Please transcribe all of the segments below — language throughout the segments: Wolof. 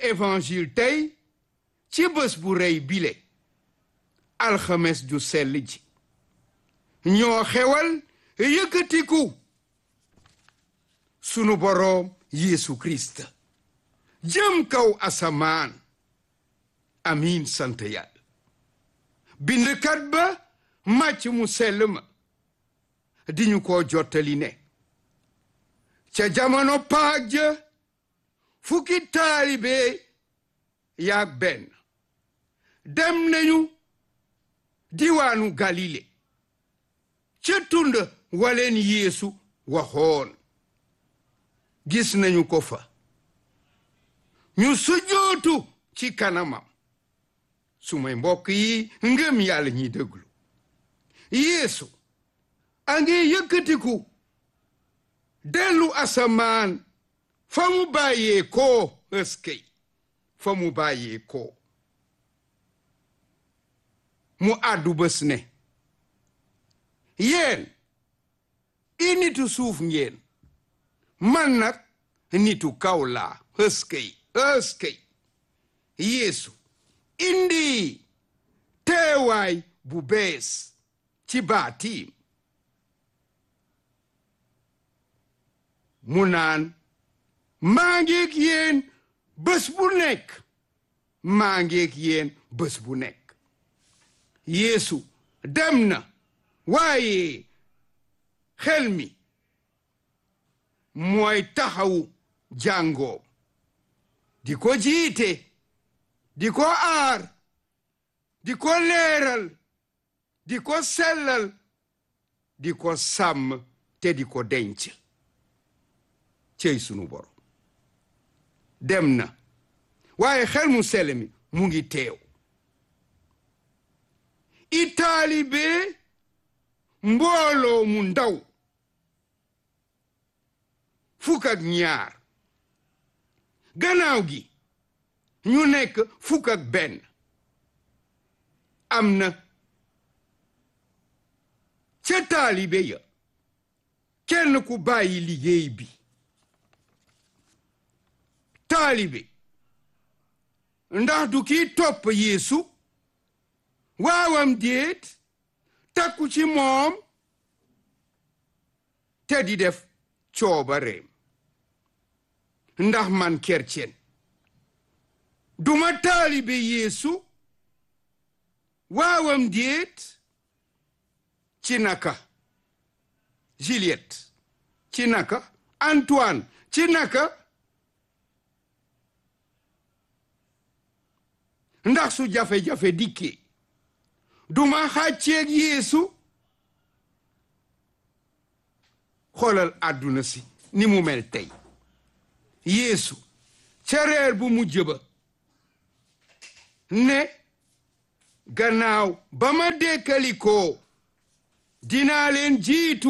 évangile tey ci bés bu rëy bile alxames ju sell ji ñoo xewal yëkkatiku sunu boroom Yeesu Kirist jëm kaw asamaan amiin sant yàlla bindkat ba màcc mu sell ma di ñu ko jottali ne ca jamono paak ja fukki taalibe yaag benn dem nañu diwaanu Galile ca tund waleen Yeesu waxoon gis nañu ko fa ñu sujjootu ci kanamam sumay mbokk yi ngëm yàlla ñiy déglu Yeesu a ngi yëkkatiku dellu asamaan fa mu bàyyee koo ëskey fa mu bàyyee koo mu àddu bés ne yéen i nitu suuf ngeen man nag nitu kaw laa ëskey ëskey Yeesu indi teewaay bu bees ci baatiim mu naan maa ngeeg yéen bés bu nekk maa ngeeg yéen bés bu nekk Yeesu dem na waaye xel mi mooy taxawu jàngoo di ko jiite di ko aar di ko leeral di ko sellal di ko sàmm te di ko denc cey sunu borom dem na waaye xel mu sell mi mu ngi teew i taalibe mbooloo mu ndaw fukk ak ñaar gannaaw gi ñu nekk fukk ak benn am na ca taalibe ya kenn ku bàyyi liggéey bi taalibe ndax du kii topp Yeesu waawam déet takku ci moom te di def coobareem ndax man kercen duma taalibe Yeesu waawam déet ci naka Juliette ci naka Antoine ci naka ndax su jafe-jafe dikkee duma xàcceeg Yeesu xoolal àdduna si ni mu mel tey Yeesu ca reer bu mujj ba ne gannaaw ba ma dekkalikoo dinaa leen jiitu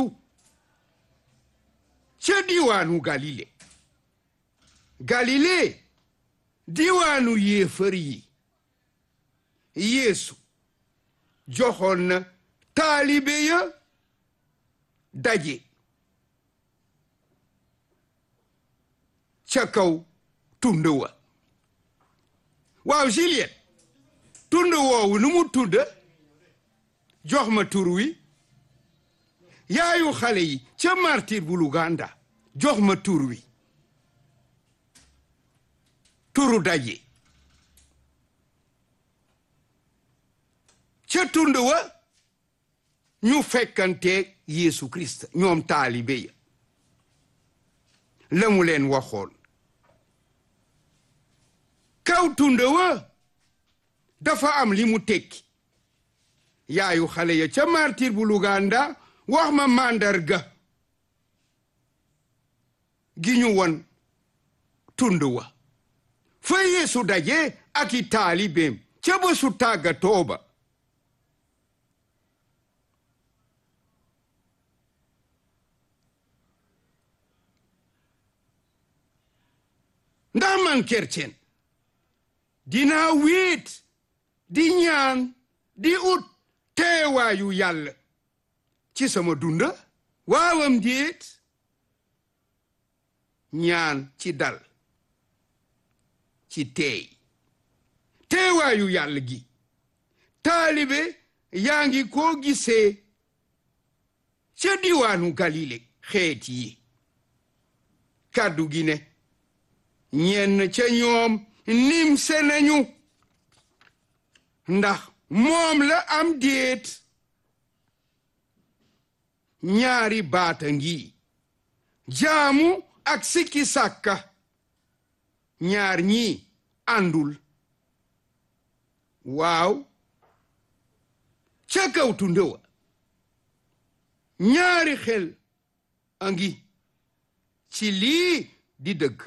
ca diwaanu Galile Galile diwaanu yéefar yi Yeesu joxoon na taalibe ya daje ca kaw tund wa waaw Juliette tund woowu nu mu tudd jox ma tur wi yaayu xale yi ca martir bu Luganda jox ma tur wi turu daje ca tund wa ñu fekkanteeg Yeesu Kirist ñoom taalibe ya la mu leen waxoon kaw tund wa dafa am li mu tekki yaayu xale ya ca martir bu Luganda wax ma màndarga gi ñu won tund wa fa Yeesu daje ak i taalibeem ca bésu tàggatoo ba ndax man kercen dinaa wéet di ñaan di ut teewaayu yàlla ci sama dunda waawam déet ñaan ci dal ci teey teewaayu yàlla gi taalibe yaa ngi koo gisee ca diwaanu galile xeet yi kàddu gi ne ñenn ca ñoom nimse nañu ndax moom la am déet ñaari baata ngi jaamu ak sikki sàkka ñaar ñi àndul waaw ca kaw tund wa ñaari xel a ngi ci lii di dëgg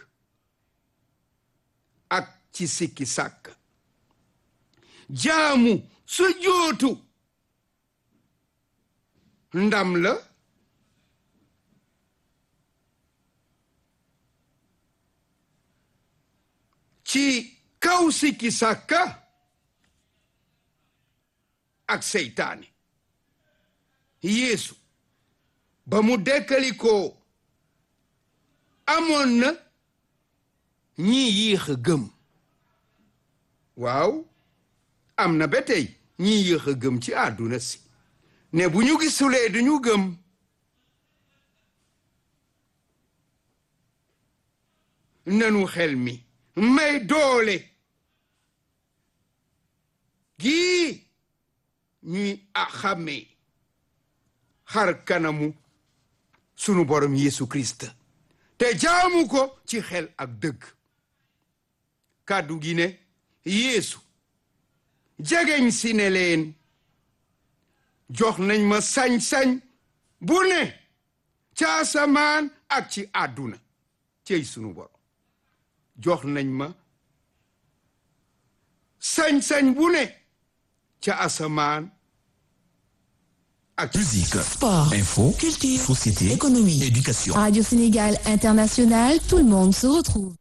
ak ci sikki sàkk jaamu su jootu ndam la ci kaw sikki sàkka ak seytaane yeesu ba mu dekkali ko amoon na ñi yéex a gëm waaw am na ba tey ñi yéex a gëm ci àdduna si ne bu ñu gisulee duñu gëm nanu xel mi may doole gii ñuy a xàmmee xar kanamu sunu borom Yeesu Kirist te jaamu ko ci xel ak dëgg kàddu gi ne Yeesu jegeñ si ne leen jox nañ ma sañ-sañ bu ne ca asamaan ak ci àdduna cey sunu borom jox nañ ma sañ-sañ bu ne ca asamaan ak Musique, Sport, info, culture, société, économie, éducation. Radio Sénégal International, tout le monde se retrouve.